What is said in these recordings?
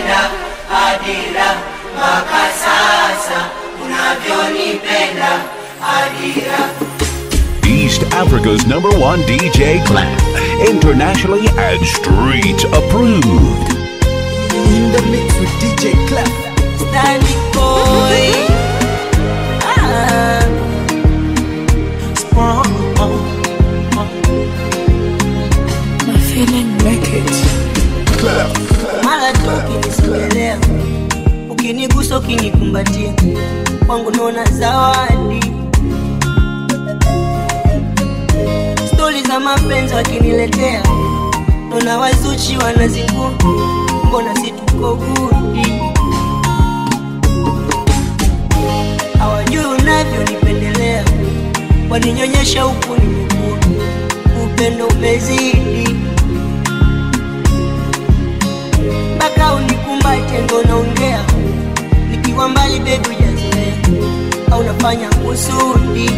nilivyonipenda Adira mpaka sasa unavyonipenda Adira East Africa's number one DJ Clef. Internationally and street approved. In the mix with DJ Clef. Stanley boy. Ah. Sprung. My feeling make it. Mara tu ukinisogelea, ukinigusa, ukinikumbatia, kwangu naona zawadi. Stori za mapenzi wakiniletea, naona wazuchi wanazingua, mbona si tuko gudi? hawajui unavyonipendelea, waninyonyesha huku nimekua, upendo umezidi mpaka unikumbate ndo naongea, nikiwa mbali bebi hujazoea, au nafanya kusudi.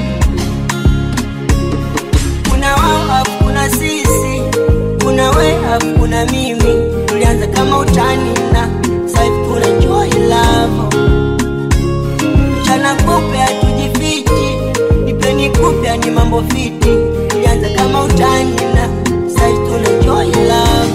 Kuna wao afu kuna sisi, kuna we afu kuna mimi, tulianza kama utani na sasa hivi tunajua love mchana kupe hatujifichi, nipeni kupe ni mambo fiti, tulianza kama utani na sasa hivi tunajua love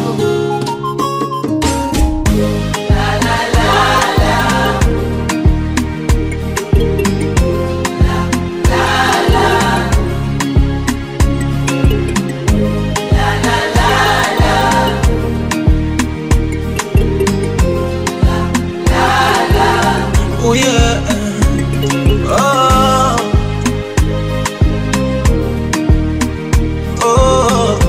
Oh yeah. Oh. Oh.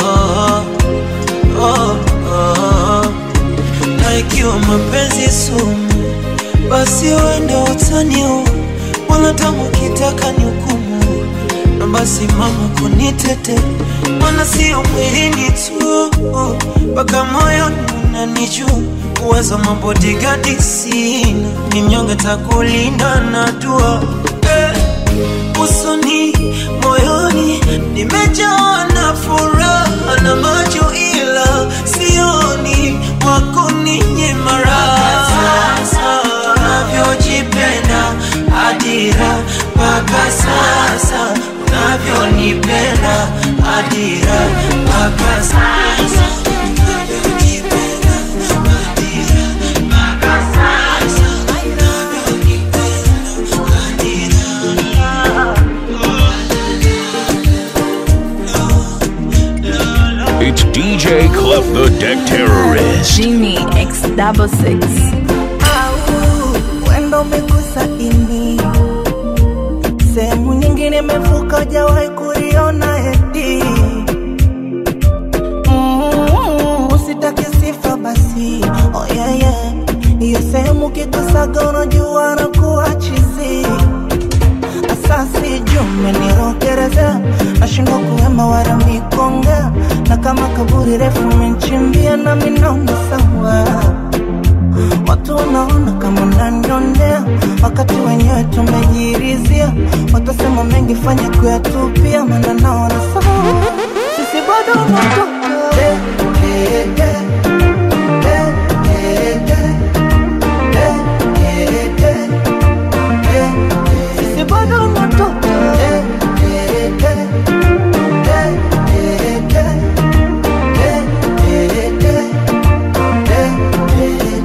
Oh. Oh. Na ikiwa mapenzi sumu, basi wende utaniua, wala tamu kitaka ni hukumu, na basi mama kunitete, mana sio mwilini tu, mpaka moyoni unanijua uwezo mabodigadi sina, ni mnyonge takulinda na dua eh, usoni moyoni nimejawa na furaha na macho ila sioni wako ninye mara sasa unavyojipenda adira mpaka sasa unavyonipenda adira mpaka sasa unavyojipenda adira mpaka sasa It's DJ Clef the Deck Terrorist. Genie X double six. au wendo umegusa ini sehemu nyingine imevuka ujawahi kuiona eti Mm, usitake sifa basi oh, yeah, yeah. hiyo sehemu kigusaga unajua na kuwa chizi asasi jumenirokerezea nashindwa kuwema wala mikongea na kama kaburi refu menchimbia na minaona sawa Watu wanaona kama unanionea, wakati wenyewe tumejirizia. Watasema mengi, fanya kuyatupia, maana naona sawa, sisi bado unatoka Eh, eh, eh. Eh, eh, eh. Eh, eh, eh. Eh, sisi bado unatoka Eh, eh, eh. Eh, eh, eh. Eh, eh, eh. Eh, eh, eh.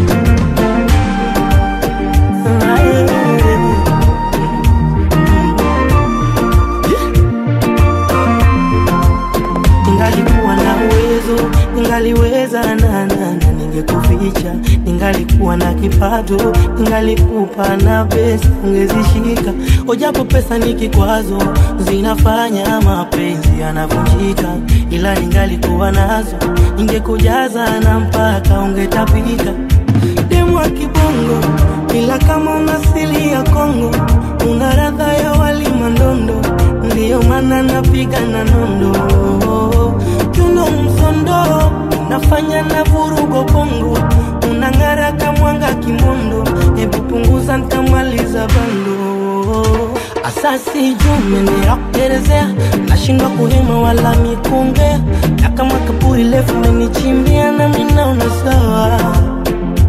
Ningalikuwa na uwezo, ningaliweza na na na ningekuficha. Ningalikuwa na kipato, ningalikupa na pesa ungezishika. Ojapo pesa ni kikwazo, zinafanya mapenzi yanavunjika. Ila ningalikuwa nazo, ningekujaza na mpaka ungetapika. Demu wa kibongo, ila kama una asili ya Kongo, una radha ya wali mandondo, ndiyo maana napiga na nondo Kiuno msondo, nafanya na vurugo bongo, unang'ara kamwanga kimondo, hebu punguza ntamaliza bando asasi jumeniakerezea nashindwa kuhema wala mikongea na kama kaburi lefu menichimbia na minaona sawa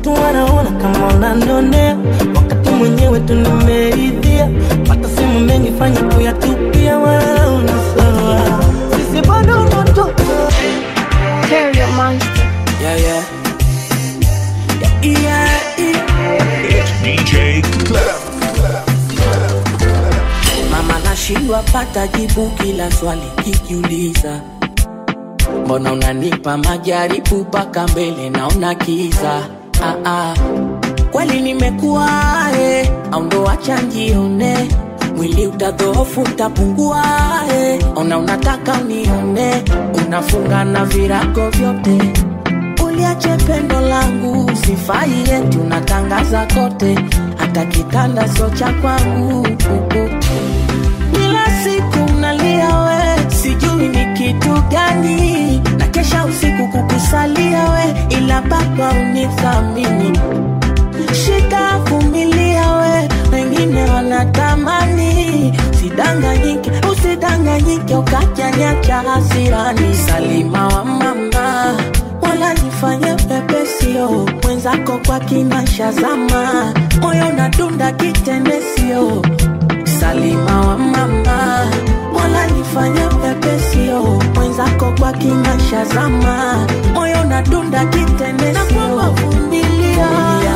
watu wanaona kama unanionea wakati mwenyewe tu nimeridhia pata simu mengi fanya kuyatupia wala una sawa sisi bado watoto Stereo Monster. yeah, yeah. yeah, yeah. It's DJ Clef. mama nashindwa pata jibu kila swali kikiuliza mbona unanipa majaribu mpaka mbele naona kiza ah, ah. kweli nimekuwa eh, au ndo wacha njione mwili utadhoofu utapungua eh. ona unataka unione unafunga na virago vyote uliache pendo langu sifai eti unatangaza kote hata kitanda sio cha kwangu kila siku nalia we sijui ni kitu gani na kesha usiku kukusalia we ila baba unithamini shika vumilia we wengine wanatamani sidanganyike usidanganyike ukajanyacha hasirani salima wa mama wala nifanye pepesio mwenzako kwa kinasha zama moyo nadunda kitendesio salima wa mama wala nifanye pepesio mwenzako kwa kinasha zama moyo nadunda kitendesio vumilia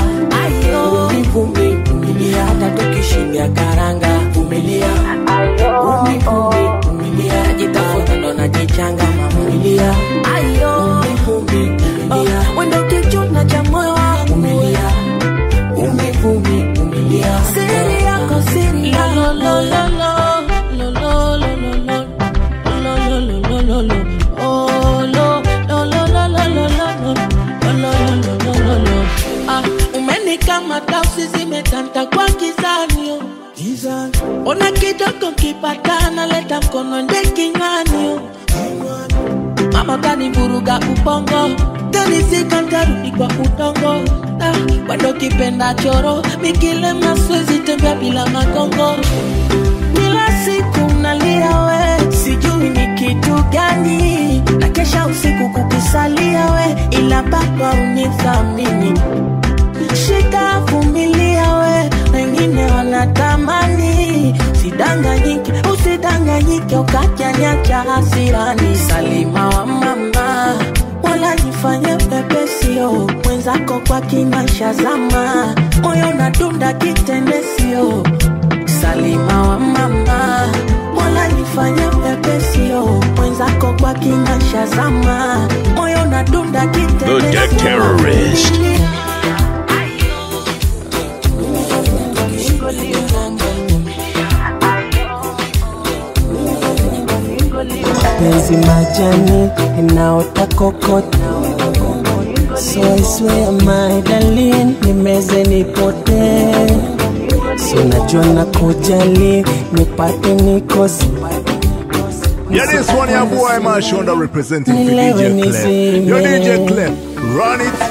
vumilia hata tukishindia karanga vumilia Umi, umi, vumilia najitafuta ndo najichanga mamulia wendo kichuna cha moyo wangu vumilia Umi, vumi, vumilia siri yako siri yako Ah, umenikamata usizimetanta kwa kizanio ona kidogo kipatana leta mkono nde kinywani mama kanivuruga ubongo kanisika ntarudi kwa udongo ah, bado kipenda choro mikilema siwezi tembea bila magongo kila siku nalia we sijui ni kitu gani na kesha usiku kukusalia we ila baba unithamini shika vumilia we wengine wanatamani sidanganyike usidanganyike ukajanyacha hasirani salima wa mama wala nifanye pepesio mwenzako kwa kinasha zama moyo nadunda kitendesio salima wa mama mola nifanye pepesio mwenzako kwa kinasha zama moyo nadunda The Deck Terrorist. penzi majani inaota kokota so I swear my darling nimeze nipotee si unajua na kujali nipate nikose Yeah, this one your boy Mashonda representing for Nilewe DJ Clef. nizime. Yo DJ Clef, run it.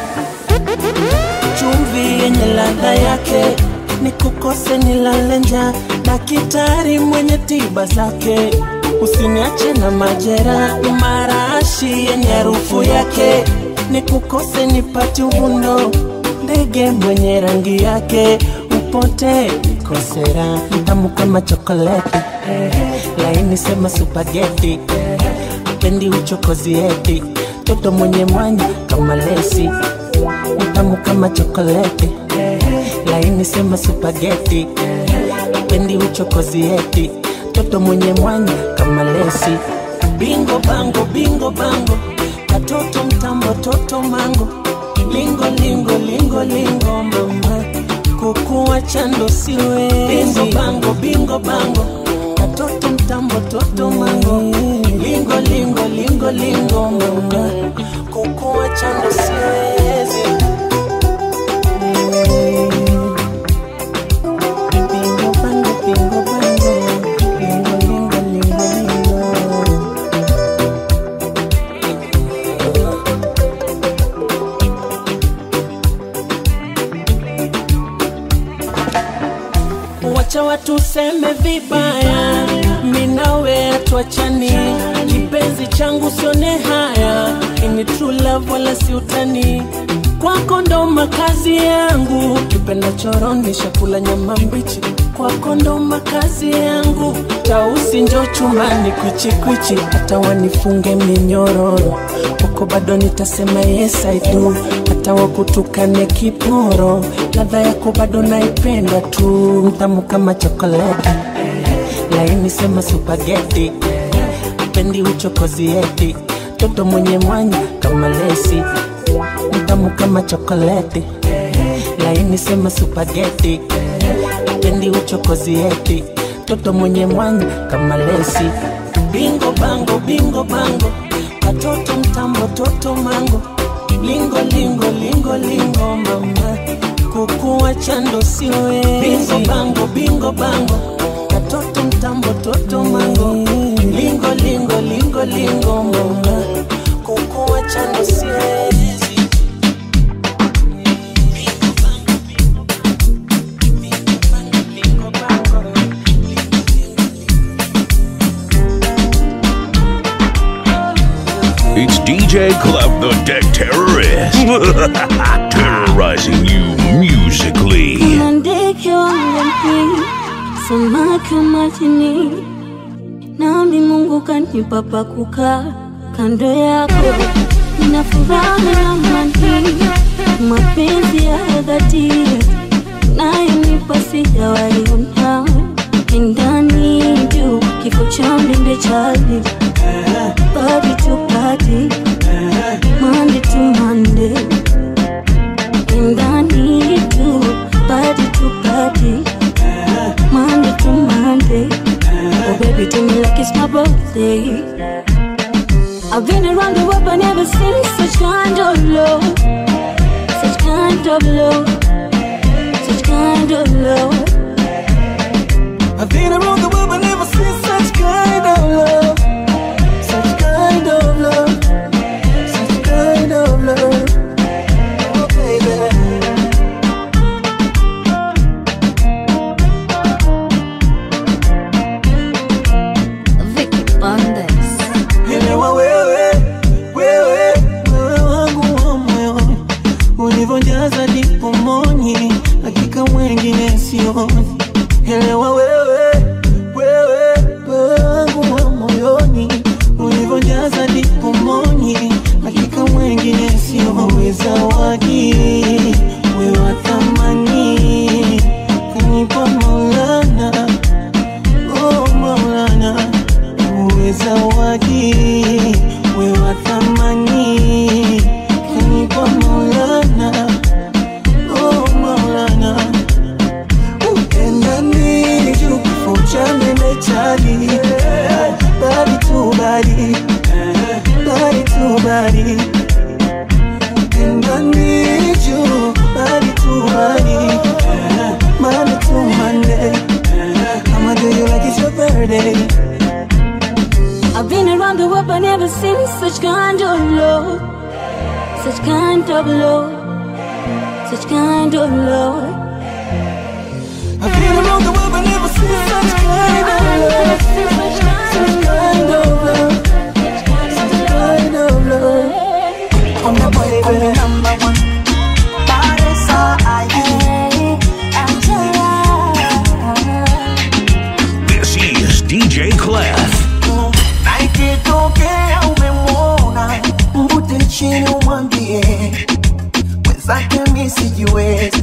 chumvi yenye ladha yake ni kukose nilale njaa na kitari mwenye tiba zake usiniache na majera marashi yenye harufu yake ni kukose nipate uvundo ndege mwenye rangi yake upote nikosera mtamu kama chokoleti laini sema supageti pendi uchokozi eti toto mwenye mwanya kama lesi mtamu kama chokoleti laini sema supageti pendi uchokozi eti toto mwenye mwanya kama lesi bingo bango bingo bango katoto mtambo toto mango lingo lingo lingo lingo mama kukuwa chando siwe bingo bango bingo bango katoto mtambo toto mango lingo lingo lingo lingo mama kukuwa chando siwezi Bingo bango bingo bango lingo lingo lingo lingo wacha watu seme vibaya, minawe atuachani, kipenzi changu sione haya, ini true love wala si utani, kwako ndo makazi yangu, kipenda choroni shakula nyama mbichi, kwako ndo makazi yangu, tausi njo chumbani kwichikwichi, hata wanifunge minyororo, kwako bado nitasema yes I do, hata wakutukane kiporo, ladha yako bado naipenda tu, mtamu kama chokoleti, laini sema supageti, pendi uchokozi eti, toto mwenye mwanya kama lesi mtamu kama chokoleti, laini sema supageti, pendi uchokozi eti, toto mwenye mwanya kama lesi. Bingo bango, bingo bango, katoto mtambo, toto mango, lingo lingo lingo lingo, mama kukuwa chando siwe. Bingo bango, bingo bango, katoto mtambo, toto mango, lingo lingo lingo lingo, mama kukuwa chando siwezi. It's DJ Clef the Deck Terrorist. Terrorizing you musically. Kuna ndege wangani, samaki wa majini, nami Mungu kanipa pa kukaa kando yako. Nina furaha na amani, mapenzi ya dhati nayonipa sijawahi ona. Ndani juu kifo cha mlimbe chali, body to body, Monday to Monday and I need you, body to body, Monday to Monday. Oh baby, do me like it's my birthday. I've been around the world, but never seen such kind of love, such kind of love, such kind of love. I've been around the world but never seen such kind of love. Such kind of love. Such kind of love. Oh, baby. Vicky Bandes. Elewa wewe, wewe, wewe wangu wa moyoni, ulivyojaza ndipo moni, hakika mwengine sioni. Elewa wewe, wewe, wewe wangu wa moyoni, ulivyojaza ndipo moni, hakika mwengine sioni. Zawadi wewe wa thamani, kanipa Maulana, oh Maulana uwe zawadi, we wa thamani, kanipa Maulana, oh Maulana, upenda nini juu kifo cha meme chali, bali tu bali, bali tu bali, upenda nini juu bali tu bali, Monday to Monday, I'ma do you like it's your birthday. I've been around the world, but never seen such kind of love, such kind of love, such kind of love. I've been around the world but never seen such kind of love. Such kind of love. Such kind of love. I'm the boy, baby. Number one. Baresa, This is DJ Clef. Na ikitokea umemwona, mvute chini umwambie mwenzake mi sijiwezi,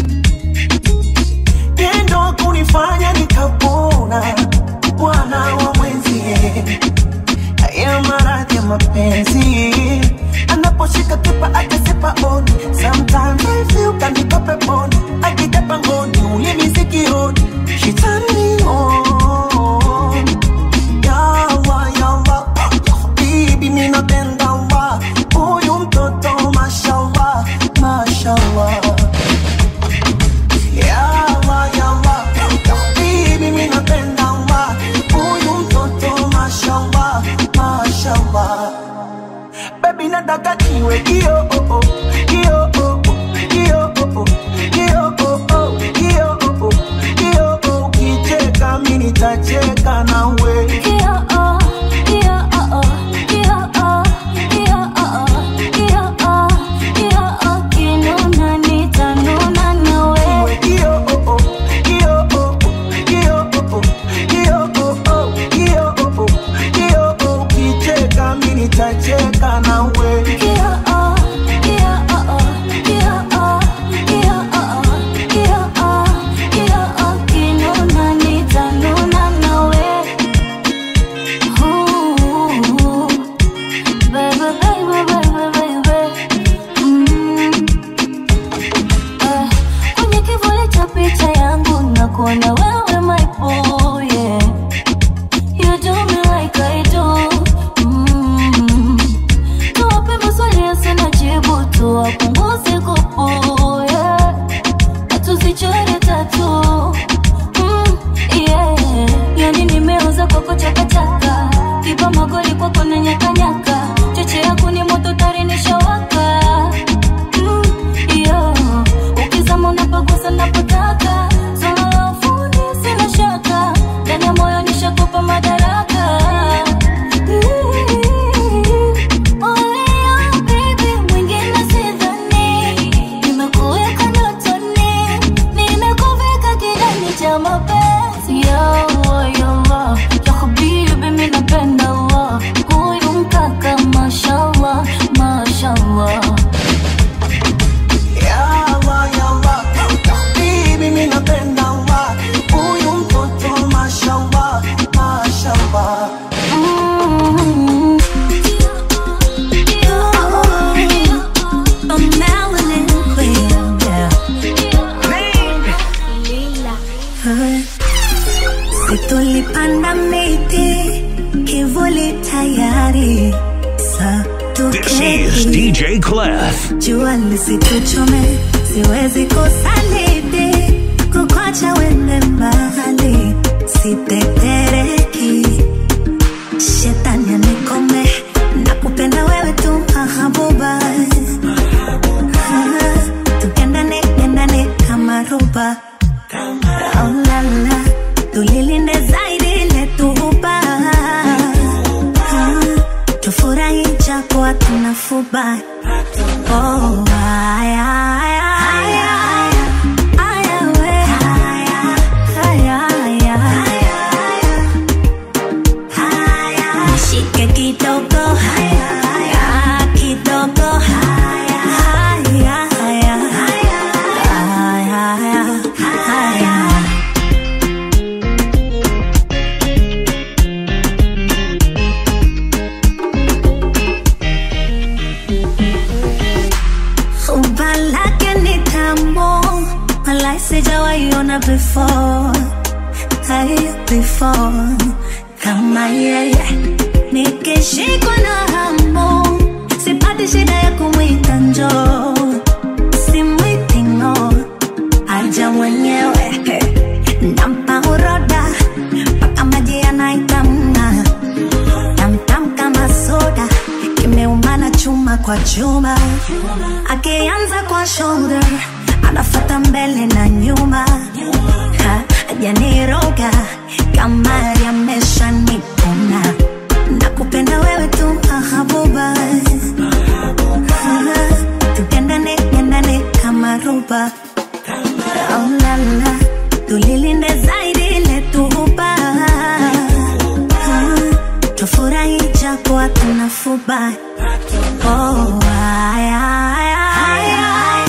tendo kunifanya nikapona, bwana wa mwenzie haya maradhi ya mapenzi anaposhika kipa akasipa on sometimes I feel kanipa peponi akija pangoni ulimi sikioni she turn me on yawa yawa bibi mimi napenda wa huyu mtoto mashallah mashallah yawa yawa bibi mimi napenda wa huyu mtoto mashallah mashallah baby nataka niwe kio oh, oh, kio oh, oh, kio oh, oh, kio oh, oh, kio oh, oh, kio oh, ukicheka mimi nitacheka nawe kucheka nawe Yeah, oh, yeah, oh, oh, yeah, oh, yeah, oh, oh, yeah, oh, yeah, oh, kinuna nitanuna nawe. Ooh, baby, baby, baby, baby. Mm. Eh, kwenye kivuli cha picha yangu nakuona wewe my boy, yeah. You do me like I do. Mm. Tuwape maswali yasina jibu, tuwapunguze kupu, yeah. Na tusichore tatu. Mm, yeah. Yani nimeuza kwako chakachaka, kipa magoli kwako na nyakanyaka, cheche yako ni moto tari nishawaka. Mm, yeah. Ukizama unapagusa napotaka, swala la ufundi sina shaka, ndani ya moyo nishakupa madaraka. Ya Allah, ya Allah. Bibi, mimi napenda Allah. Huyu mtoto mashallah, mashallah. Situlipanda miti kivuli tayari sa This is tuketi DJ Clef. jua lisituchome, siwezi kusaliti kukwacha wende mbali, sitetereki shetani anikome na kupenda wewe tu mahabuba tukendane kendane kama ruba oh, la, la. tulilinde zaidi letuhuba tufurahi japo hatuna fuba oh, aya, aya, aya, aya, we. Aya, aya, aya. Nishike kidogo Ah, kidogo Aya, aya, aya. Aya, aya. Umba lake ni tamu, walai sijawaiona before, hai before kama yeye. Nikishikwa na hamu, sipati shida ya kumwita njoo, simwiti ng'o, aja mwenyewe nampa uroda mpaka maji yanaitamna tamtam kama soda kimeumana chuma kwa chuma akianza kwa shoulder anafata mbele na nyuma Ha, hajaniroga kama yamesha nipona na kupenda wewe tu mahabuba Ha, tupendane pendane kama ruba oh, la, la. tulilinde zaidi letuhuba tufurahi japo hatuna fuba oh, aya, aya, aya.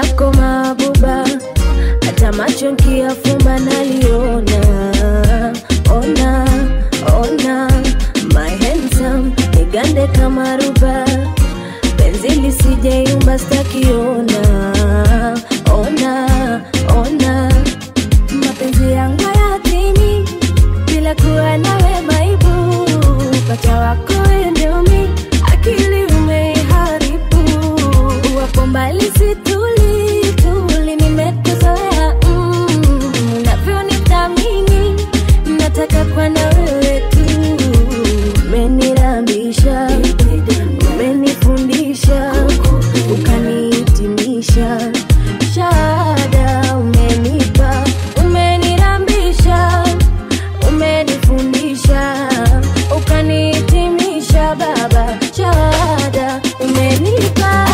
lako mabuba hata macho nkiyafumba naliona ona ona my handsome nigande kama ruba penzi lisijeyumba stakiona ona ona mapenzi yangu yatimi bila kuwa nawe maibu pata wako endomi akili umeiharibu wapo mbali situli tuli nimekuzoea mm, unavyonithamini nataka kwa na wewe tu umenirambisha umenifundisha ukanihitimisha shada umenipa umenirambisha umenifundisha ukanihitimisha baba shada umenipa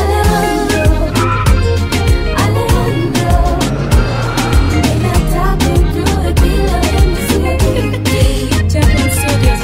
Alejandro, ninataka ujue bila wewe siwezi. Champion Studios.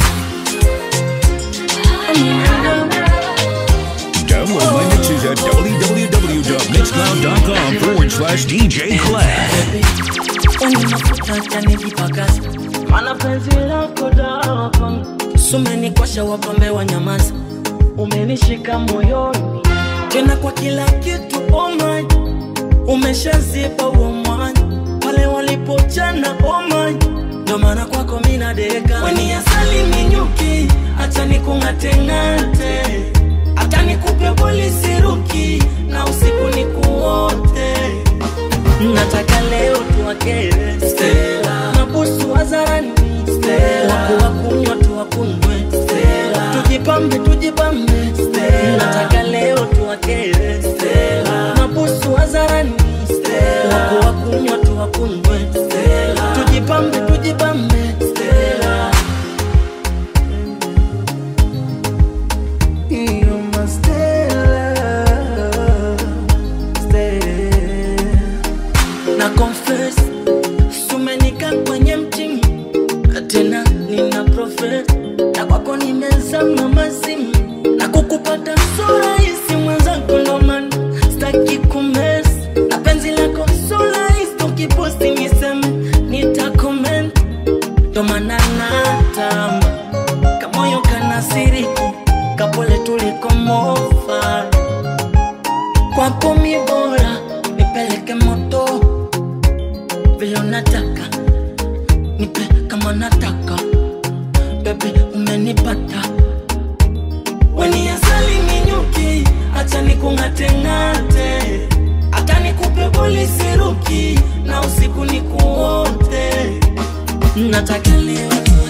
Download my mixes at www.mixcloud.com forward slash DJ Clef. Kwenye mafuta chanijipakaza mana penzi lako dawa kwangu sumenikosha wapambe wa nyamaza umenishika moyoni tena kwa kila kitu oh my umeshazipa huo mwanya pale walipochana oh my ndo maana kwako mina deka weni asali minyuki acha nikung'ateng'ate hata nikupe polisi ruki na usiku nikuote nataka leo tuwakere Stella mabusu wazarani Stella wakuwa kunywa tuwakunywe Stella tujipambe tujipambe Stella nataka leo tuwakere Stella mabusu wazarani Stella wakuwa kunywa tuwakunywe Stella tujipambe tujipambe Stella You're my Stella, Stella na confess sumenika kwenye mtimu tena nina profet na kwako nimezama mazimu na kukupata so rahisi mwenzako ndoman staki kumes na penzi lako so rahisi tukiposti niseme nitakoment ndomana natamba kamoyo kanasiriki kapole tulikomofa kwako mi bora nipeleke moto vile unataka nipe kama nataka bebe umenipata weni asali minyuki acha nikung'ateng'ate hata nikupe polisi ruki na usiku nikuote nataka leo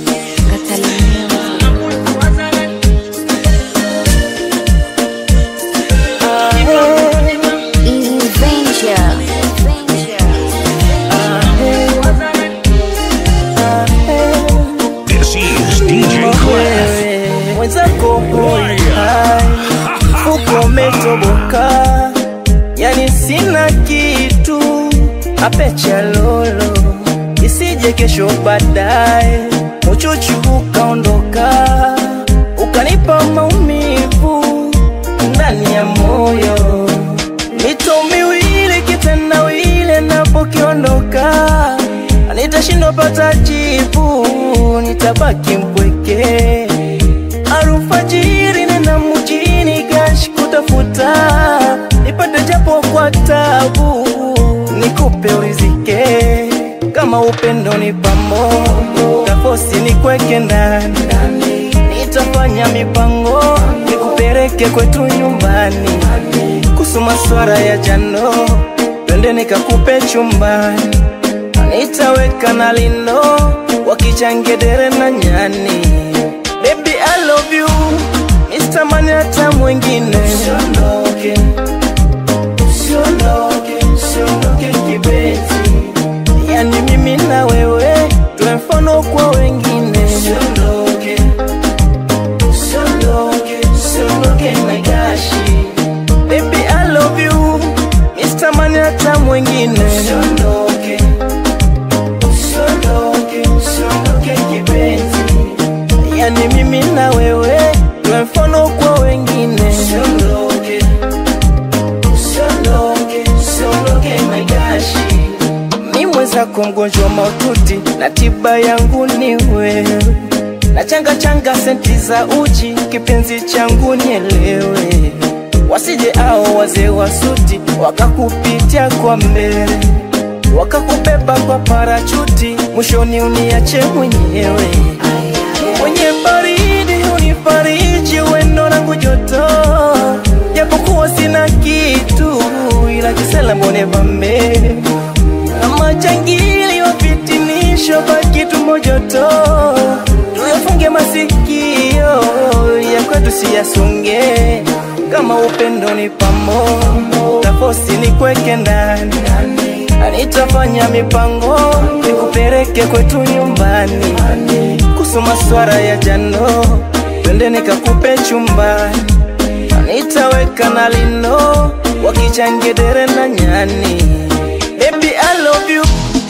This is DJ Clef. mwenzako hoi hai mfuko umetoboka yani sina kitu apecha lolo isije kesho baadaye uchuchu ukaondoka ukanipa maumivu ndani ya moyo mito miwili kitendawili napokiondoka nitashindwa pata jibu nitabaki mpweke alfajiri nena mjini gash kutafuta nipate japo kwa tabu nikupe urizike kama upendo ni pamo tafosi nikweke ndani nitafanya mipango nikupeleke kwetu nyumbani kuhusu maswara ya jano twende nikakupe chumbani nitaweka na lino wakichangedere na nyani Baby, I love you Mr. Mani hata mwingine Usiondoke Usiondoke Usiondoke kipenzi Yani mimi na wewe Tuwe mfano kwa wengine Usiondoke Usiondoke Usiondoke na gashi Baby, I love you Mr. Mani hata mwingine Usiondoke Usiondoke Usiondoke kipenzi yani mimi na wewe tuwe mfano kwa wengine usiondoke usiondoke mwenzako mgonjwa maututi na tiba yangu ni wewe na changa changa senti za uji kipenzi changu nielewe wasije ao wazee wa suti wakakupitia kwa mbele wakakubeba kwa parachuti mwishoni uniache mwenyewe mwenye baridi unifariji wendo langu joto japokuwa sina kitu ila kisela mbone vame na majangili wapitinisho baki tumbo joto tuyafunge masikio ya kwetu siyasonge kama upendo ni pamo tafosi ni kweke ndani nitafanya mipango nikupeleke kwetu nyumbani kuhusu maswara ya jano twende nikakupe chumbani nitaweka na lino wakichangedere na nyani Baby, I love you.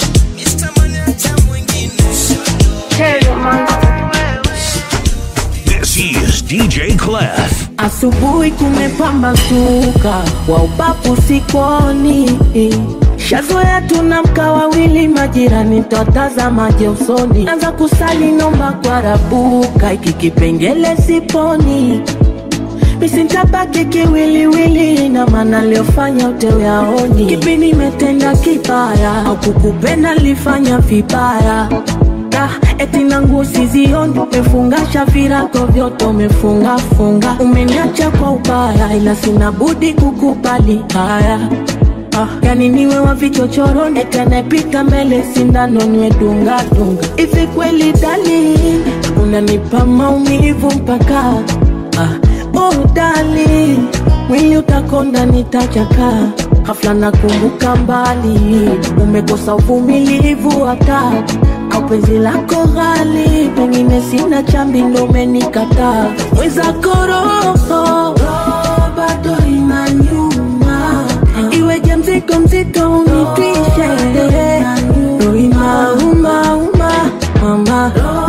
This is DJ Clef. Asubuhi kumepambazuka, wa ubavu sikoni. Shazoea tunamka wawili, majirani twatazamaje usoni. Anza kusali nomba kwa rabuka, iki kipengele siponi misintabaki kiwiliwili na maana liofanya utewe aoni kipi nimetenda kibaya au kukupenda lifanya vibaya Da, eti nangu sizioni umefungasha virago vyote umefungafunga umeniacha kwa ubaya ila sina budi kukubali haya Ah, yani niwe wa vichochoroni eti anayepita mbele sindano niwe dunga dunga hivi kweli dali unanipa maumivu mpaka ah, oh dali mwili utakonda nitachaka hafla nakumbuka mbali umekosa uvumilivu hata au penzi lako ghali pengine sina chambi ndo umenikataa mwezako roho bado inanyuma iweje mzigo mzito unitwishe ndo inaumauma mama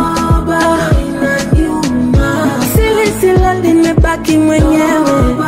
silisila limebaki mwenyewe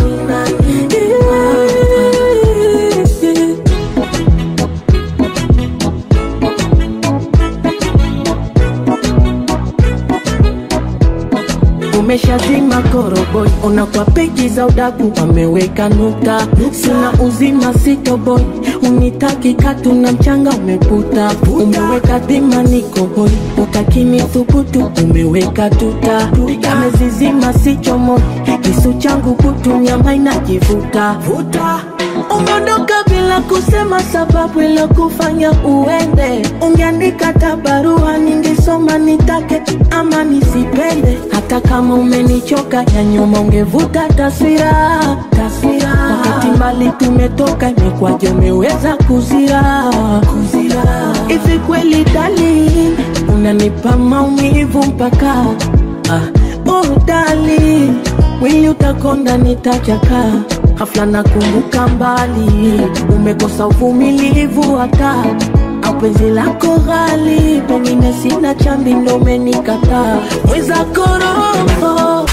umeshazima koroboi ona kwa peji za udaku wameweka nukta sina uzima sitoboi unitaki katu na mchanga umeputa umeweka dhima niko hoi utakini thubutu umeweka tuta amezizima sichomoi kisu changu kutu nyama inajivuta umeondoka bila kusema sababu ilokufanya uende ungeandika tabarua ningesoma nitake ama nisipende hata kama umenichoka ya nyuma ungevuta taswira taswira wakati mbali tumetoka imekwaje umeweza kuzira kuzira hivi kweli dali unanipa maumivu mpaka ah, oh dali mwili utakonda nitachaka hafla nakumbuka mbali umekosa uvumilivu hata au penzi lako ghali pengine sina chambi ndo umenikataa mwezako roho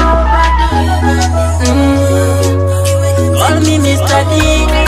Mm. Call me Mr. D.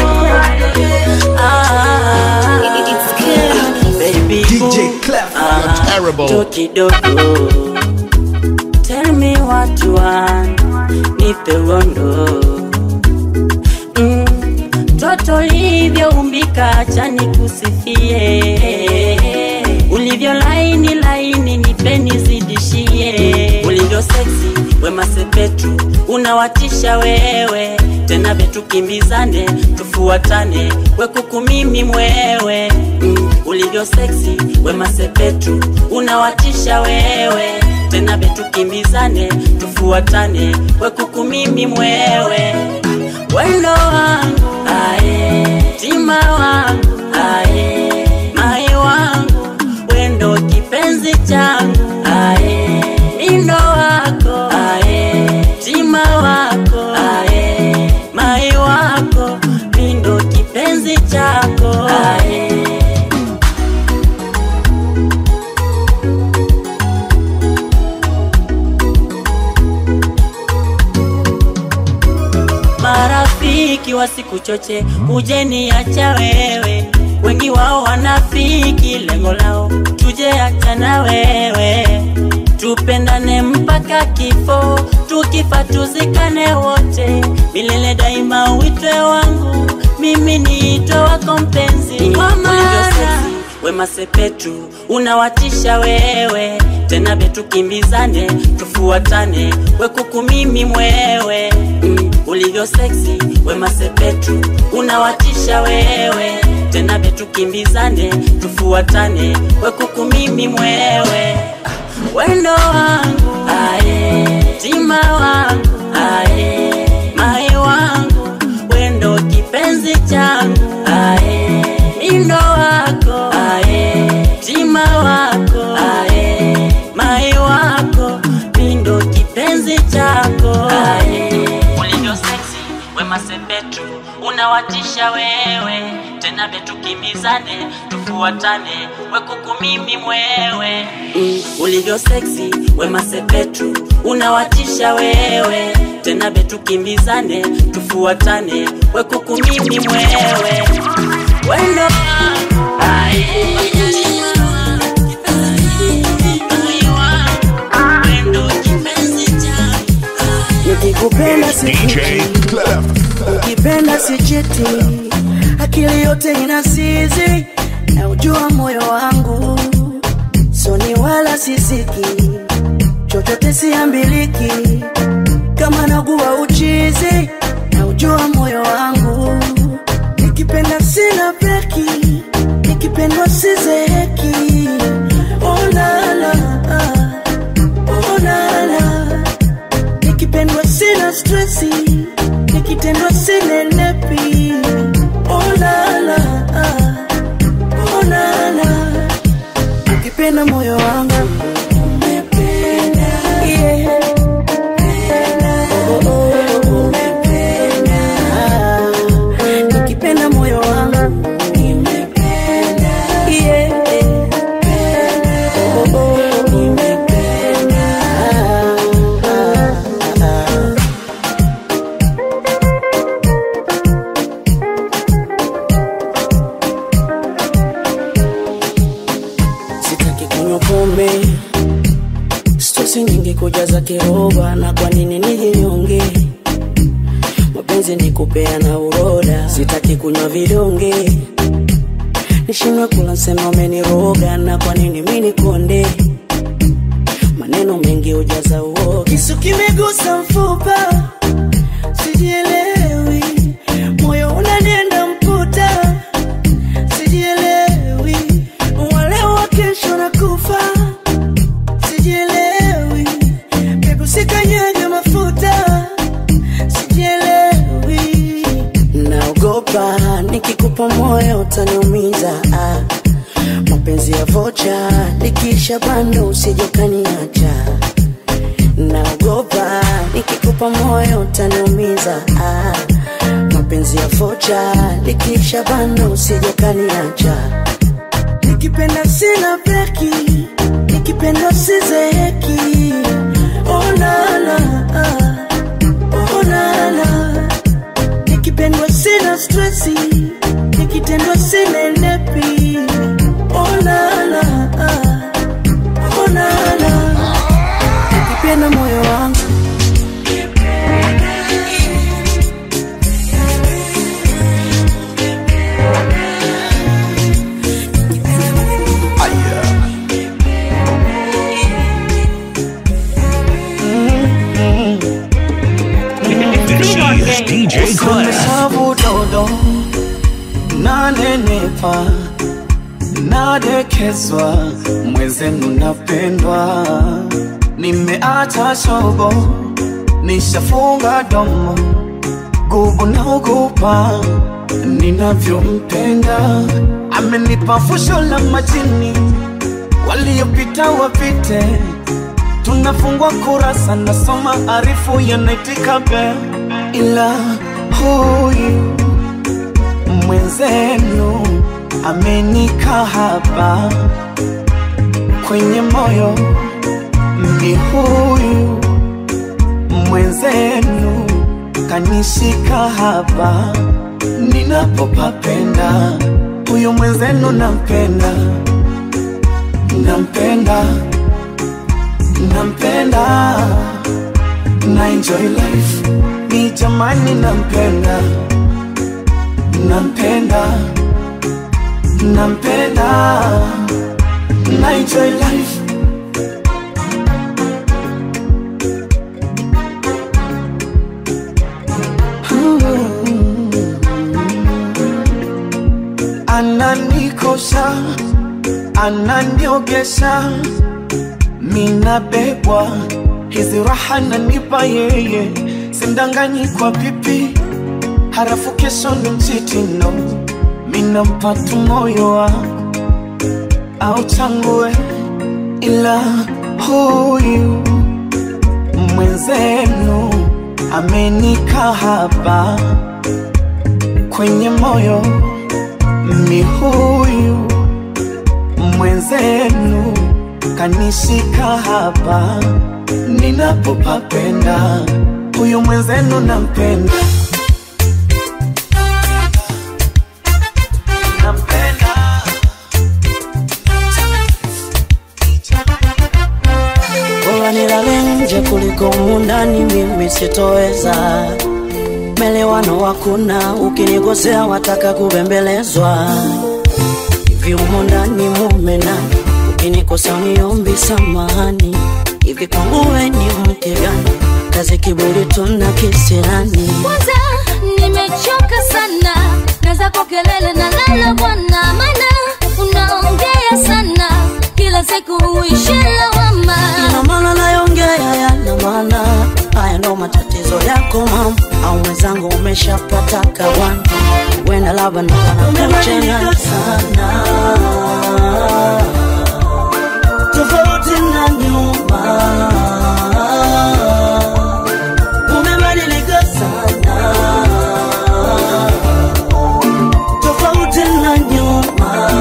Ah, baby, DJ Clef. ah, terrible. Toki dodo. Tell me what you want, nipe uondo mm. Toto ulivyoumbika, acha nikusifie, ulivyo laini laini, nipe nizidishie, ulivyo seksi wema sepetu, unawatisha wewe tena vetu kimbizane, tufuatane, wekuku mimi mwewe mm. ulivyo seksi wema sepetu, unawatisha wewe tena vetu kimbizane, tufuatane, wekuku mimi mwewe wendo wangu ae, tima wangu ae, mai wangu wendo kipenzi changu ae, mindo wako ae, tima wako ae, mai wako mindo kipenzi chako ae. marafiki wasikuchoche ujeni acha wewe wengi wao wanafiki lengo lao tuje achana wewe tupendane mpaka kifo tukifa tuzikane wote milele daima uitwe wangu mimi niitwe wako mpenzi Ulivyo sexy, wema sepetu unawatisha wewe tena betukimbizane tufuatane wekuku mimi mwewe mm, ulivyo seksi wema sepetu unawatisha wewe tena betukimbizane tufuatane wekuku mimi mwewe Ah, wendo wangu aye tima wangu aye mai wangu wendo kipenzi changu aye indo wako aye tima wako aye mai wako mindo kipenzi chako aye ulivyo seksi wema sepetu unawatisha wewe tena betukimbizane tufuatane wekuku mimi mwewe mm, ulivyo seksi wema sepetu unawatisha wewe tena betukimbizane tufuatane wekuku mimi mwewe wendo Aye. nikikupenda DJ Clef. ukipenda sichiti akili yote ina sizi na ujua moyo wangu soni wala sisiki chochote siambiliki kama nagua uchizi na ujua moyo wangu nikipenda sina breki nikipendwa sizeheki onala onala nikipendwa sina stresi nikitendwa sinenepi olala olala ukipenda moyo wangu Yeah. Oh, oh, oh. Ah, nikipenda moyo wangu Yeah. Oh, oh, oh. Ah, ah, ah. sitaki kunywa pombe stosi nyingi kujaza kiroba na kwa nini nijinyonge mapenzi ni kupeana uroda sitaki kunywa vidonge nishindwe kula sema umeniroga na kwa nini mini konde maneno mengi ujaza uoga kisu kimegusa mfupa sijielewi moyo unanienda mputa sijielewi wale wa kesho na kufa sijielewi pepo sikanyage mafuta sijielewi naogopa nikikupa moyo utaniumiza ah. mapenzi ya vocha nikisha bando usijokaniacha naogopa nikikupa moyo utaniumiza ah. mapenzi ya vocha nikisha bando usijokaniacha nikipenda sina breki nikipenda sizeheki onala onala nikipendwa sina stresi nikitendwa sinenepi onala onala nikipenda moyo wangu This is DJ Clef. sabu dodo nanenepa nadekezwa mwezenu napendwa nimeacha shobo nishafunga domo gubu naogopa ninavyompenda amenipa fusho la majini waliopita wapite tunafungwa kurasa nasoma arifu yanaitika be ila huyu mwenzenu amenika hapa kwenye moyo ni huyu mwenzenu kanishika hapa ninapopapenda huyu mwenzenu nampenda nampenda nampenda na enjoy life ni jamani nampenda nampenda nampenda na enjoy life ananikosha ananiogesha minabebwa hizi raha nanipa yeye simdanganyi kwa pipi harafu kesho ni mchitino minampatu moyo wa au changue ila huyu mwenzenu amenika hapa kwenye moyo mi huyu mwenzenu kanishika hapa ninapopapenda huyu mwenzenu nampenda bora nilale nje kuliko mundani, mimi sitoweza. Melewano hakuna, ukinikosea wataka kubembelezwa. Hivi humo ndani mume nani? Ukinikosea uniombi samahani. Hivi kwangu we ni mke gani? Kazi kiburi tuna kisirani. kwanza nimechoka sana na zako kelele na lala bwana mana unaongea sana kila siku huishi lawama Ina maana nayongea yana maana, haya ndo matatizo yako mama, au mwenzangu umeshapata kawana, wenda labda ndo anakuchanganya sana, tofauti na nyuma, umebadilika sana, tofauti na nyuma.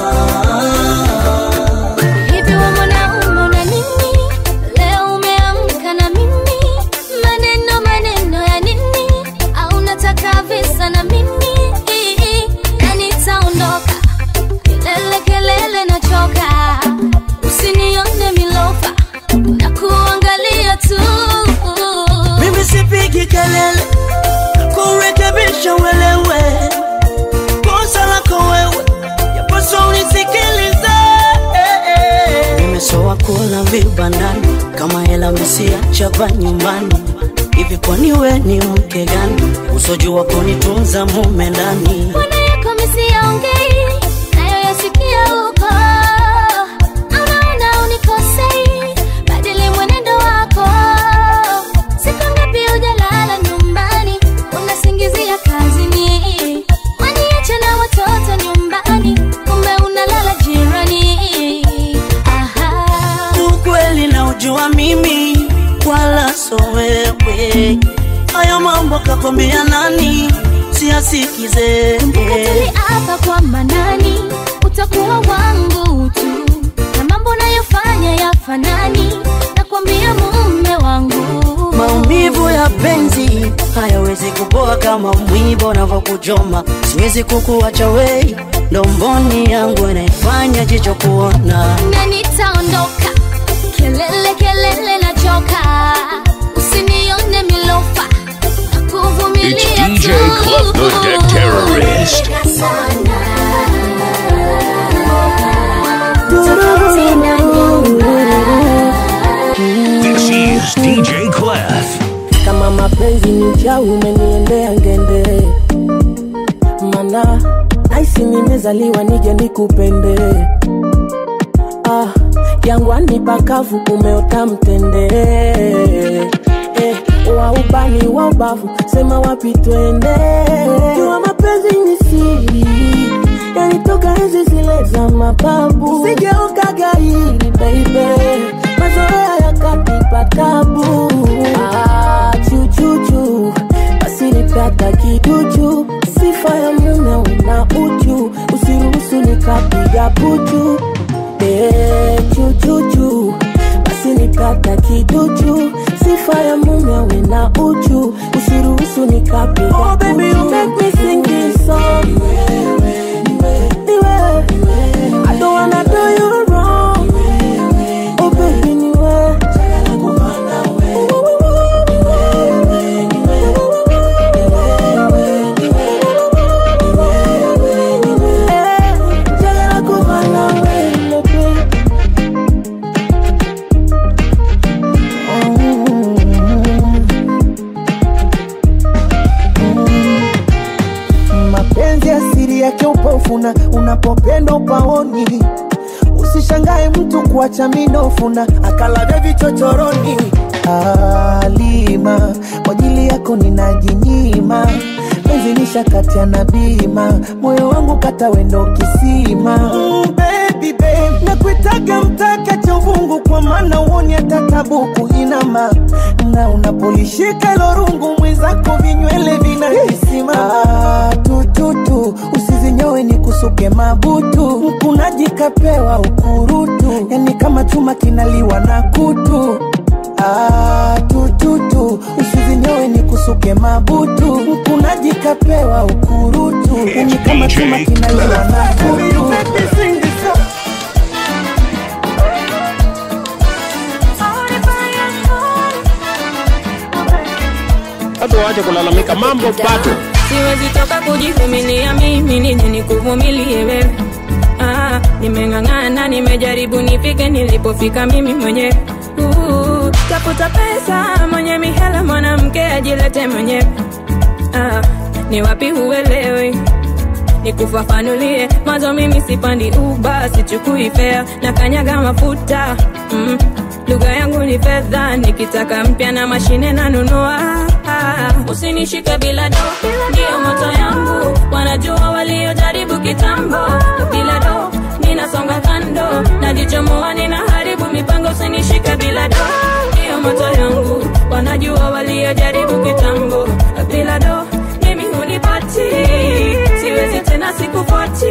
hivi we mwanaume una nini leo umeamka na mimi maneno maneno ya nini au nataka visa na mimi na nitaondoka kelele kelele nachoka usinione milofa na kuangalia tu Mimi sipigi kelele kurekebisha uelewe kosa lako wewe, yapaswa unisikilize. Nimesoa kula vibandani kama hela mesiachapa nyumbani. Hivi kwani we ni mke gani usojua kunitunza mume ndani? Mbona yako misiyaongei nayo yasikia huko Unaona unikosei badili mwenendo wako siku ngapi hujalala nyumbani unasingizia kazini waniache na watoto nyumbani kumbe unalala jirani Aha. Ukweli na ujua mimi wala so wewe, haya mambo kakwambia nani? Siasikize Mkatili hapa kwa manani utakuwa wangu tu na mambo nayofanya yafanani nakwambia mume wangu Maumivu ya penzi hayawezi kupoa kama mwiba unavyokuchoma. Siwezi kukuacha wei, ndo mboni yangu inaifanya jicho kuona. na nitaondoka kelele kelele nachoka usinione milofa It's nakuvumilia DJ Club the Deck Terrorist. This is DJ Clef. kama mapenzi ni uchawi umeniendea ngende mana naisi nimezaliwa nije nikupende ah, jangwani pakavu umeota mtende eh, wa ubani wa ubavu sema wapi twende jua mapenzi ni siri yanitoka hizi zile za mababu sigeuka gairi baibe mazoea yakatipa tabu ah, chuchuchu basi nipata kiduchu sifa ya mume una uchu usiruhusu nikapiga puchu eh, chuchuchu basi nipata kiduchu sifa ya mume una uchu usiruhusu nikapiga oh, baby, you make me sing this song panapopenda upaoni usishangae mtu kuacha minofu na akalavya vichochoroni alima kwa ajili yako ninajinyima penzi nishakatia na bima moyo wangu kata wendo kisima mm, baby, babe. nakuitaga mtaka cha uvungu kwa maana uoni hata tabuku inama na unapolishika ilo rungu mwenzako vinywele vinakisima ah, tututu usizinyowe ni kusuke mabutu mkunaji kapewa ukurutu yani kama chuma kinaliwa na kutu Ah, tututu usizinyowe ni kusuke mabutu mkunaji kapewa ukurutu yani kama chuma kinaliwa na kutu watu waache kulalamika mambo bado siwezi toka kujivumilia mimi nije nikuvumilie wewe ah, nimeng'ang'ana nimejaribu nifike nilipofika mimi mwenyewe uh, tafuta pesa mwenye mihela mwanamke ajilete mwenyewe ah, ni wapi huelewi nikufafanulie mwanzo mimi sipandi uba sichukui fea na kanyaga mafuta mm. lugha yangu ni fedha nikitaka mpya na mashine nanunua usinishike bila do ndiyo moto yangu wanajua waliojaribu kitambo bila do ninasonga kando najichomoa ninaharibu mipango usinishike bila do ndiyo moto yangu wanajua waliojaribu kitambo bila do mimi hunipati siwezi tena sikufuati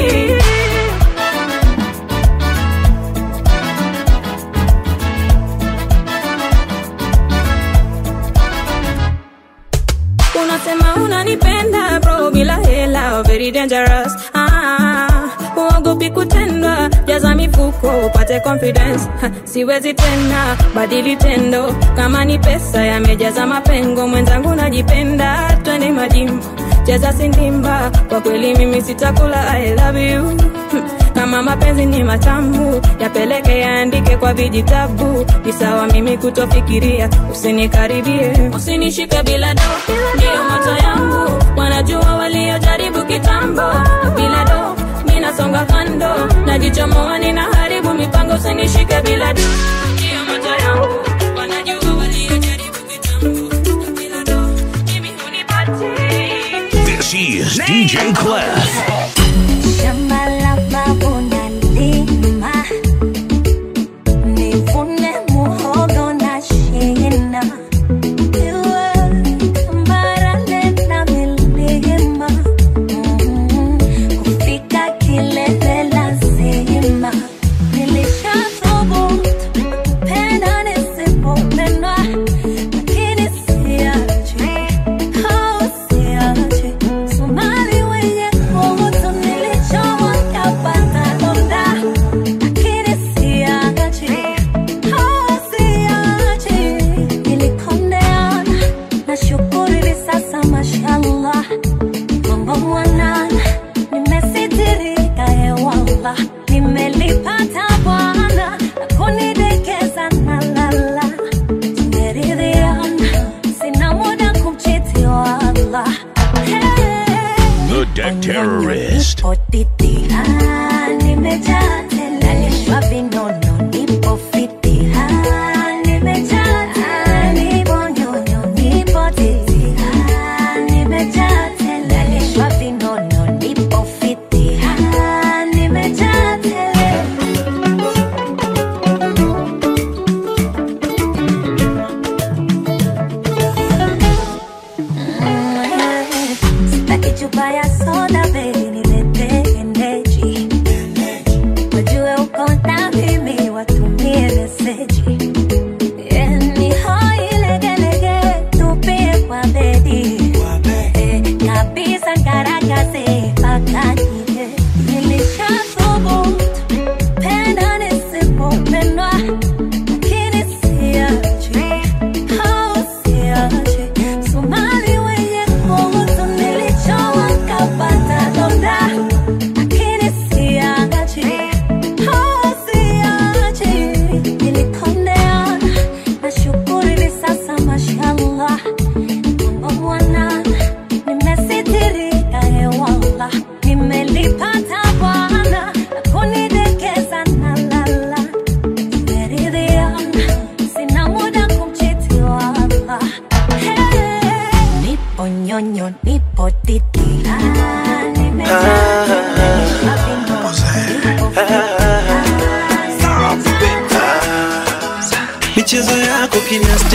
unasema unanipenda bro bila hela very dangerous ah, uogopi kutendwa jaza mifuko upate confidence ha, siwezi tena badili tendo kama ni pesa yamejaza mapengo mwenzangu najipenda twende majimbo cheza sindimba kwa kweli mimi sitakula i love you Hmm, kama mapenzi ni matamu yapeleke yaandike kwa vijitabu ni sawa mimi kutofikiria usinikaribie usinishike bila do ndiyo moto yangu wanajua waliojaribu kitambo bila do minasonga kando najichomoa ninaharibu mipango usinishike bila do ndiyo moto yangu wanajua waliojaribu kitambo bila do mimi hunipati This is DJ Clef. Shamba la babu nalima, nivune muhogo na shina. Iwe tambarare na milima, mm, kufika kilele lazima. Nilishathubutu kupenda nisipopendwa, lakini siachi, oh, siachi. Somali wenye nguvu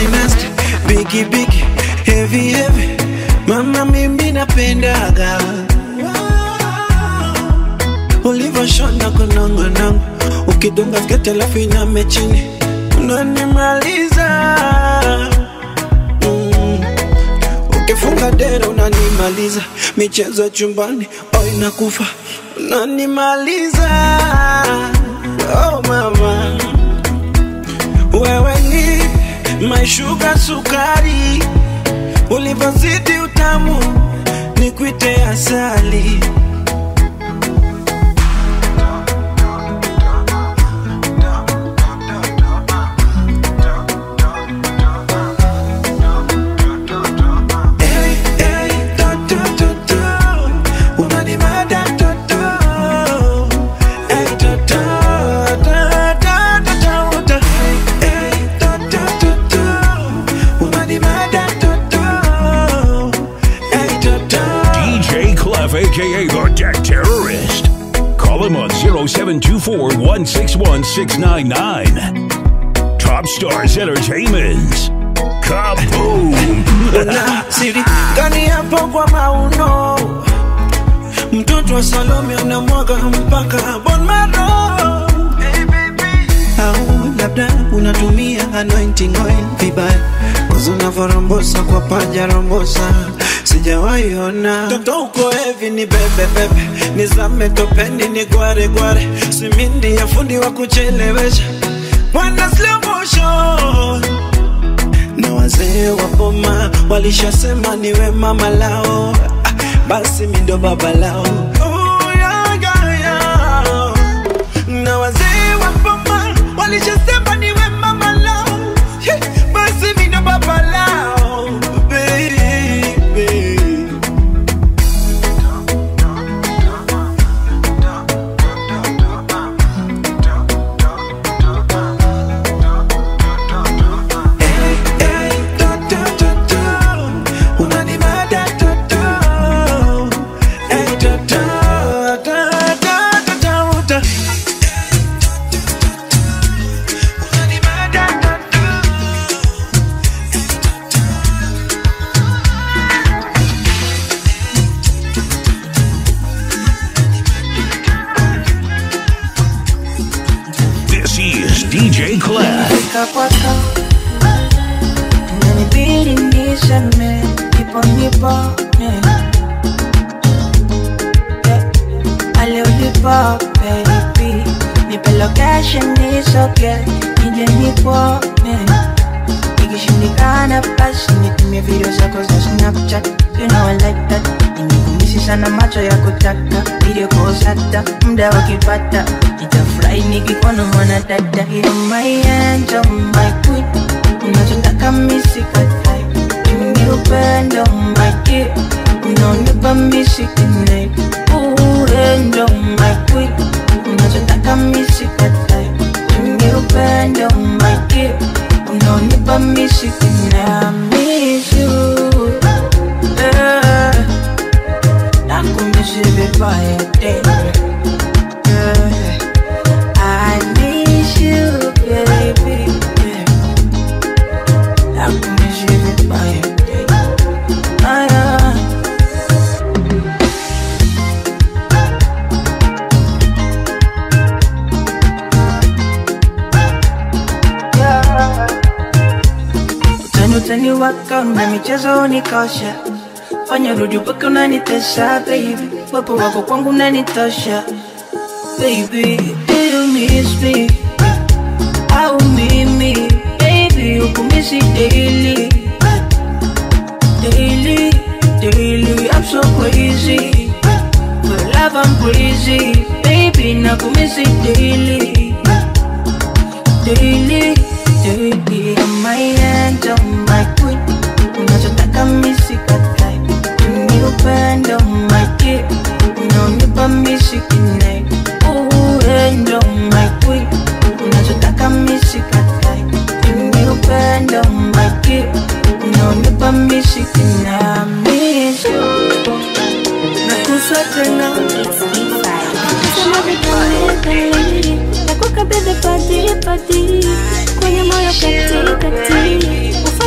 nasty bigi bigi heavy heavy mama mimi napendaga ulivyoshona kunongonongo ukidunga sketi alafu iname chini unanimaliza mm. ukifunga dera unanimaliza michezo ya chumbani oh inakufa unanimaliza oh mama wewe ni maishuka sukari ulivyozidi utamu ni kwite asali DJ Clef, aka the Deck Terrorist. Call him on 0724 161 699. Top Stars Entertainment. Kaboom! Una siri gani hapo kwa mauno mtoto wa salome unamwaga mpaka bon maro au labda unatumia anointing oil vibaya Cause unavyorombosa kwa paja rombosa sijawahi ona toto uko hevi ni bebe bebe nizame topeni ni gware gware simindi ya fundi wa kuchelewesha mwana slow motion na wazee wa boma walishasema niwe mama lao Ah, basi mi ndo baba lao Oh, yeah, yeah, yeah. na wazee wa boma walishasema niwe mama lao Hey, basi mi ndo baba lao baby This is DJ Clef. Fika kwako inanibidi niseme nipo nipone Yeah. ale ulipo baby nipe location nisoge nije nikuone ikishindikana basi nitumie video zako za snapchat you know I like that nimekumisi sana macho ya kutaka video calls hata muda wakipata nitafurahi nikikuona mwana dada You're my angel, my queen unachotaka misikatai mimi upendo my dear unaonipa misikinai urendo my queen unachotaka misikatai mimi upendo my dear unaonipa misikinai I miss you yeah. nakumisi vibaya tena yeah. I miss you, baby. Yeah. Nakumisi vibaya tena. Ah, yeah. Yeah. Utani utani waka na michezo unikosha fanya rudi mpaka unanitesha baby wepo wako kwangu unanitosha baby do you miss me au mimi baby ukumisi daily daily daily I'm so crazy for love I'm crazy baby nakumisi daily daily daily I'm my angel my queen unachotaka misikatai ni upendo my dear unaonipa misikinai uendo my queen unachotaka misikatai ni upendo my dear unaonipa misikinai I miss you nakusa tena Sema vikali, nakukabidhi pati pati kwenye moyo kati kati,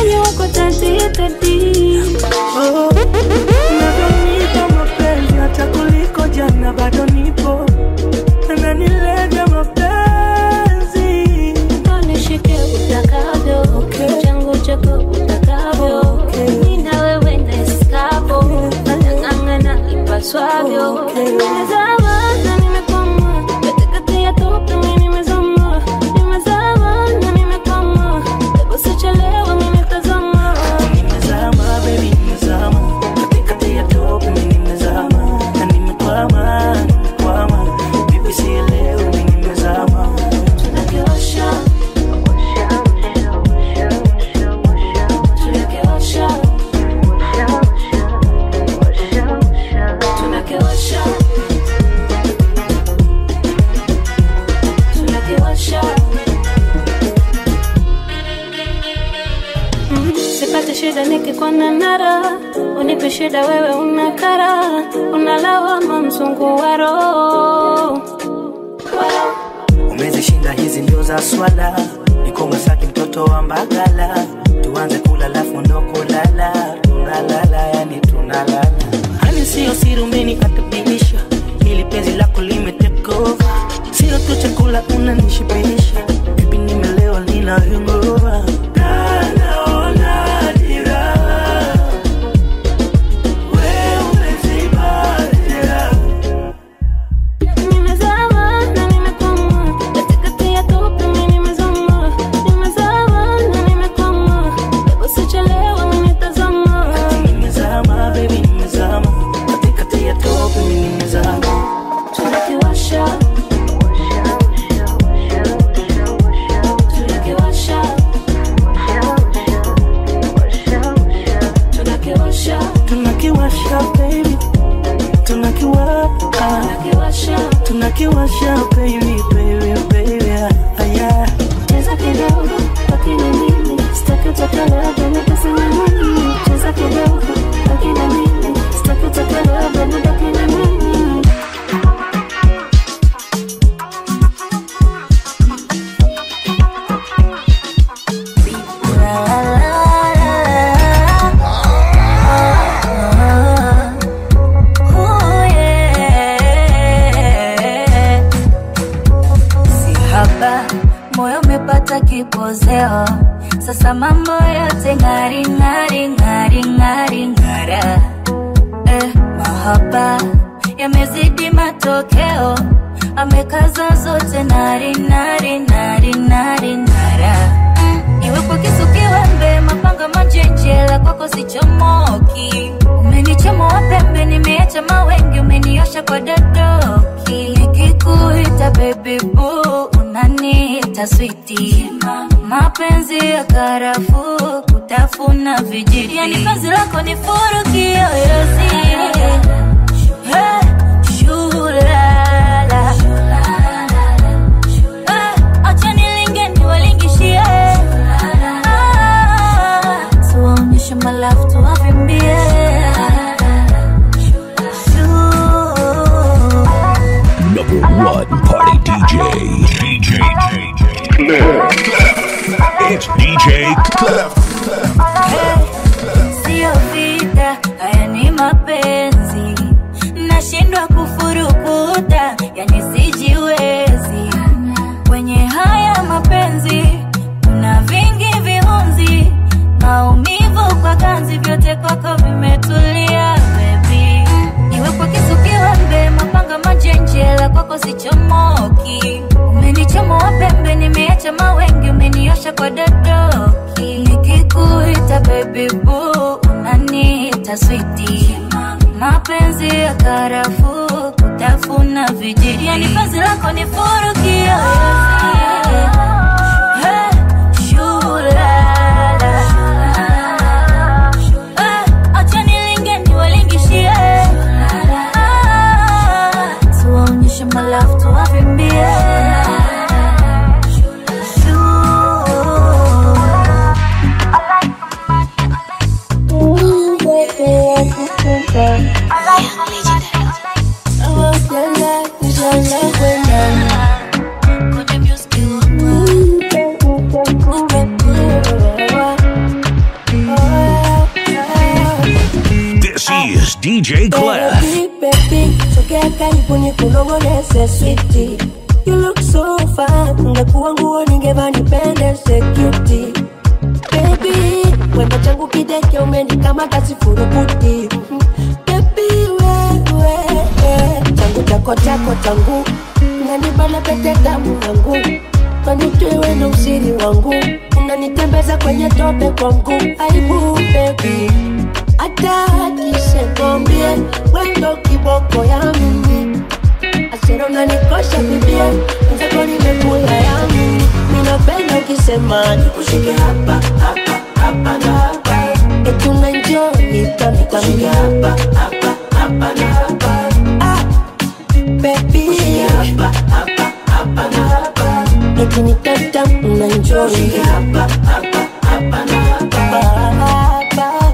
ready. Oh, unavyonipa mapenzi hata kuliko jana bado nipo ananilevya mapenzi Nishike utakavyo, changu chako utakavyo, mimi na wewe ndeskavo, natang'ang'ana ipaswavyo. Nimezama na nimekwama, katikati ya tope mimi nimezama, nimezama na nimekwama, hebu sichelewa mimi nitazama. nimezama baby nimezama katikati ya tope mimi nimezama na nimekwama nimekwama bibi sielewi mimi nimezama Tunakiwasha, tunakiwasha, tunakiwasha, tunakiwasha. Mm, Sipate shida nikikwana nara, unipe shida wewe unakara, unalawama mzungu wa roho umezishinda hizi ndio za swala niko Masaki mtoto wa Mbagala tuanze kula lafu ndo kulala tunalala yani tunalala hani sio siri umenikatabirisha hili penzi lako lime take over sio tu chakula unanishibisha bibi nimelewa nina hangover Naona dira wewe umeziba dira Nimezama na nimekwama, katikati ya tope mimi nimezama. Nimezama na nimekwama, hebu sichelewa mimi nitazama. nimezama baby nimezama katikati ya tope mimi nimezama Tunakiwasha, tunakiwasha, tunakiwasha, tunakiwasha baby tunakiwasha tunakiwasha baby baby baby ah, yeah cheza kidogo, wakina mimi sitaki utakaloga nikasema nini. Cheza kidogo, wakina mimi sitaki utakaloga nibaki na mimi. si haba moyo umepata kipozeo sasa mambo yote ngari ngari ngari ngari ngara eh, mahaba yamezidi matokeo amekaza zote nari nari nari nari nara mm, iwe kwa kisu kiwembe mapanga manjenjela kwako sichomoki umenichomoa pembe nimeacha mawengi umeniosha kwa dadoki nikikuita baby boo unaniita switi mapenzi ya karafuu kutafuna vijiti yani penzi lako ni furu kiyoyozi Hey, shulala. Eh, acha nilinge niwalingishie. Ah, tuwaonyeshe malafu tuwavimbie. Number one party DJ. DJ Clef. It's DJ Clef. Sio vita, haya ni mapenzi. Nashindwa kufurukuta, yani sijiwezi. Kwenye haya mapenzi kuna vingi viunzi, maumivu kwa ganzi, vyote kwako vimetulia baby. Iwe kwa kisu kiwembe, mapanga majenjela, kwako sichomoki. Umenichomoa pembe, nimeacha mawengi, umeniosha kwa dadoki. Nikikuita baby boo, unaniita switi. Mapenzi ya karafuu, kutafuna vijiti, yani penzi lako ni furu kiyoyozi. Hey, shulala. Eh, acha nilinge niwalingishie. Ah, tuwaonyeshe malafu tuwavimbie. DJ Clef. Baby, baby, sogea karibu nikunong'oneze switi. You look so fine, ungekuwa nguo ningevaa nipendeze cutie. Baby, wendo changu kideke umenikamata sifurukuti. Mhm. Baby, wewe, changu chako chako changu unanibana pete damu yangu kanitwewe na usiri wangu unanitembeza kwenye tope kwangu aibu baby hata akisekwambie wendo kiboko ya mimi asero unanikosha bibie nzako nimekula yangu minapenda ukisema nikushike hapa hapa hapa na hapa eti unanjoi tamtamini hapa hapa hapa na hapa ah, baby hapa hapa hapa na hapa eti ni tatam unanjoi hapa hapa hapa na hapa hapa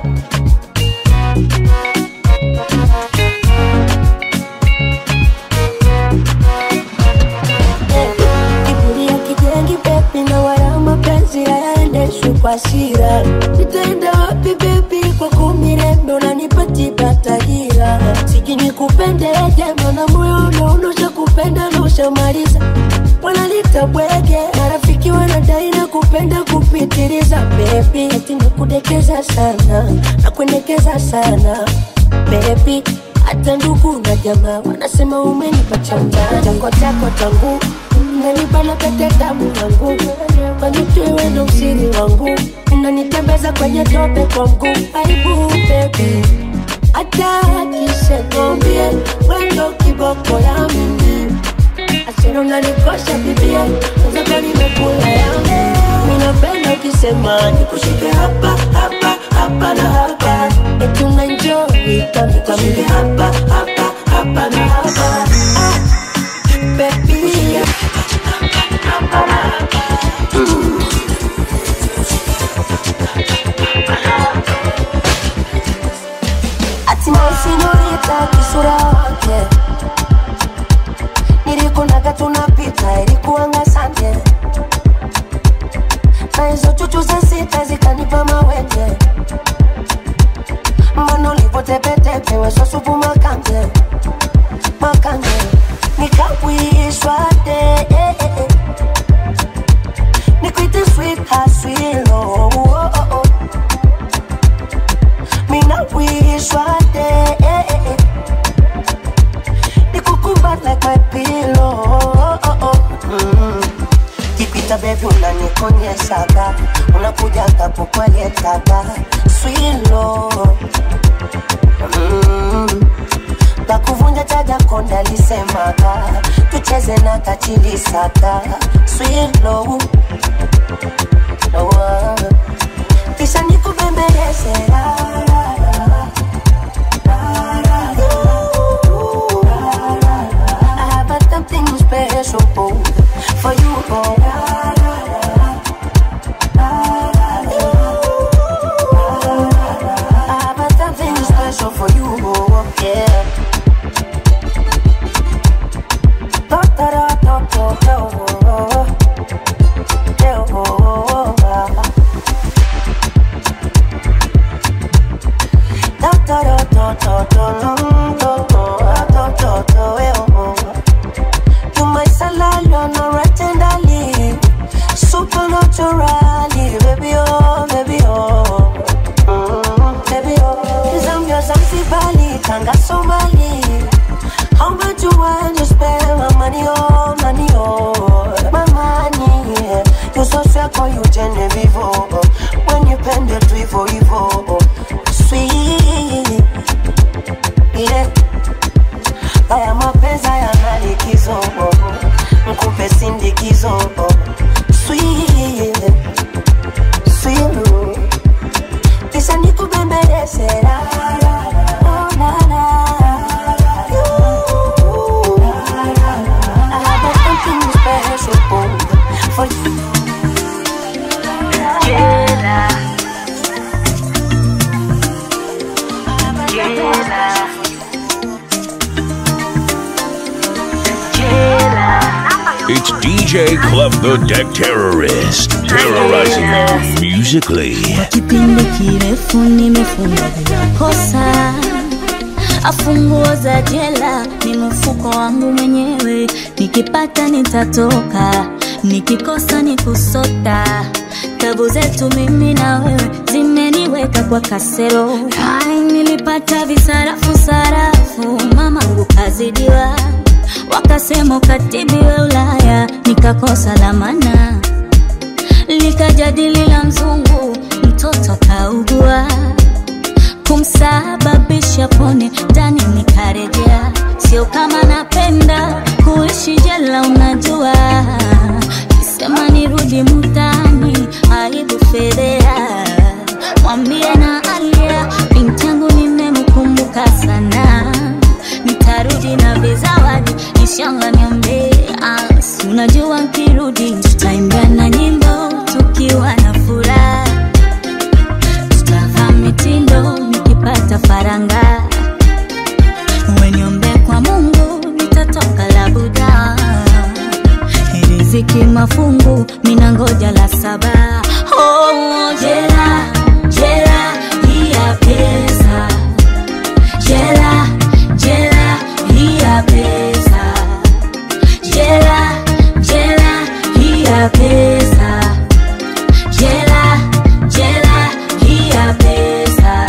kiburi ya kijengi bebi na wala mapenzi hayaendeshwi kwa shira nitaenda wapi bebi kwa kumirembe unanipatiba tahira siji nikupende jema na moyo unaonosha kupenda na ushamaliza wanalita bwege marafiki wanadai na kupenda kupitiliza bebi eti nakudekeza sana na kuendekeza sana bebi hata ndugu na jamaa wanasema umenipa chanja chako chako changu unanibana pete damu yangu kanitwewe na usiri wangu unanitembeza kwenye tope kwa mguu aibu bebi hata akisekombie wendo kiboko ya mimi asero unanikosha bibie uzaka nimekula yangu minapenda ukisema nikushike hapa hapa hapa na hapa eti unanjoi kamikamili hapa hapa hapa na hapa ah, baby hatimaye sinolita kisura wake nilikunaga tunapita ilikuanga sande na hizo chuchu za sita zikanipa mawenge mbona ulivotepetepe wesosupu makande makande nikawishwa de eh, eh, eh. nikuite sweet haswilo oh, oh, oh. minawishwa de eh, eh, eh. nikukumbat like my pillow oh, oh, oh. Mm. kipita bebi unanikonyeshaga unakujaga kukweletaga swilo mm. bakuvunja chaja konda lisemaga tucheze na kachilisaka swilo oh. kisha nikubembeleze la, la, la. I have something special for you. Oh. I have something special for you. Oh. Yeah. Da, da, da, da, da, da, oh. Yeah, oh, ah. Da, da, da, da, da, da, mm, da, da, da, da, da, eh, oh. You my salad, no right tenderly Supernaturally, baby, oh, baby, oh mm, Baby, oh Zambia, Zanzibari, Tanga, Somali How much you want to spend my money, oh, money, oh My money, yeah You so sweet, call you Genevieve, oh When you pen the tree for evil, Sweet, yeah haya mapenzi hayana likizo mkupe sindikizo Sweet, sweet. kisha nikubembeleze la, la, la, oh, la, la. I have something special for you. Yeah. Yeah. It's DJ Clef the Deck Terrorist, terrorizing you musically. kipindi kirefu nimefunga bila kosa afunguo za jela ni mfuko wangu mwenyewe nikipata nitatoka nikikosa ni kusota tabu zetu mimi na wewe zimeniweka kwa kasero Ai, nilipata visarafu sarafu mamangu kazidiwa wakasema ukatibiwe ulaya nikakosa lamana likajadili la mzungu mtoto kaugua kumsababisha pone ndani nikarejea sio kama napenda kuishi jela unajua kisema nirudi mutani aibu fedhea mwambie na alia binti yangu nimemkumbuka sana nitarudi na vizawadi inshallah niombe si unajua nkirudi tutaimbia na nyimbo tukiwa na furaha tutavaa mitindo nikipata faranga weniombe kwa mungu nitatoka labuda riziki mafungu mina ngoja la saba oh, jela jela hii ya pesa jela jela hii ya pesa jela jela hii ya pesa jela jela hii ya pesa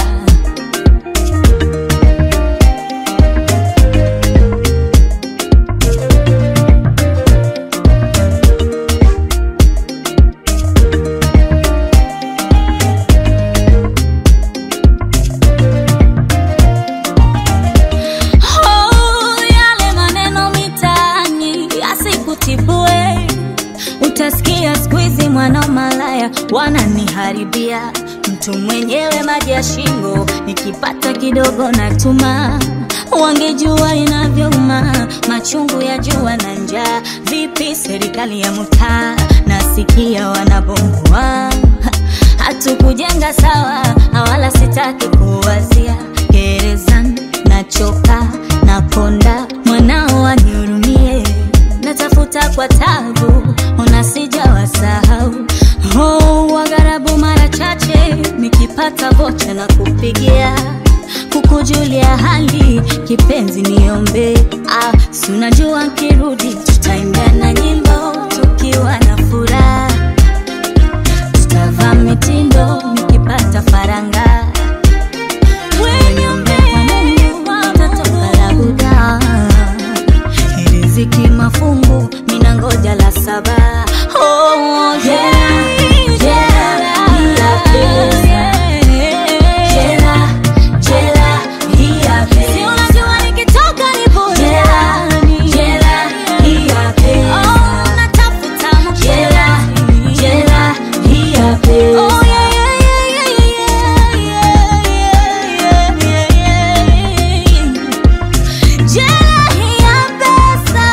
Oh, yale maneno mitaani yasikutibue utasikia skuizi mwana malaya wananiharibia mtu mwenyewe maji ya shingo nikipata kidogo natuma wangejua inavyouma machungu ya jua na njaa vipi serikali ya mtaa nasikia wanabomoa hatukujenga sawa wala sitaki kuwazia gerezani nachoka nakonda mwanao anihurumie natafuta kwa tabu ona sijawasahau oh, wagharabu mara chache nikipata vocha na kupigia kukujulia hali kipenzi niombe ah, si unajua nkirudi tutaimbia na nyimbo tukiwa na furaha tutavaa mitindo nikipata faranga Weniombe kwa Mungu, nitatoka labuda riziki mafungu mina ngoja la saba oh, jela, jela, hii ya pesa. Jela, jela, hii ya pesa. Si unajua nikitoka ni burudani. Jela, hii ya pesa. Oh, natafuta mapenzi. Jela, jela, hii ya pesa. Oh, yeah, yeah, yeah, yeah, yeah, yeah, yeah, yeah, yeah. Jela hii ya pesa.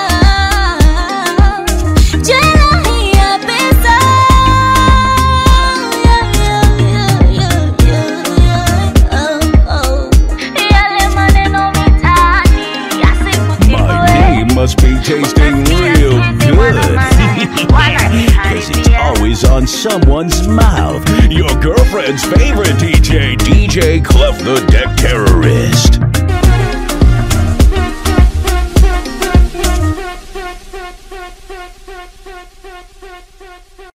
Jela hii ya pesa. Yeah, yeah, yeah, yeah, yeah, yeah. Oh, oh. Yale maneno mitaani My name must be tasting real good. Because it's always on someone's mouth. Your girlfriend's favorite DJ, DJ Clef the Deck Terrorist.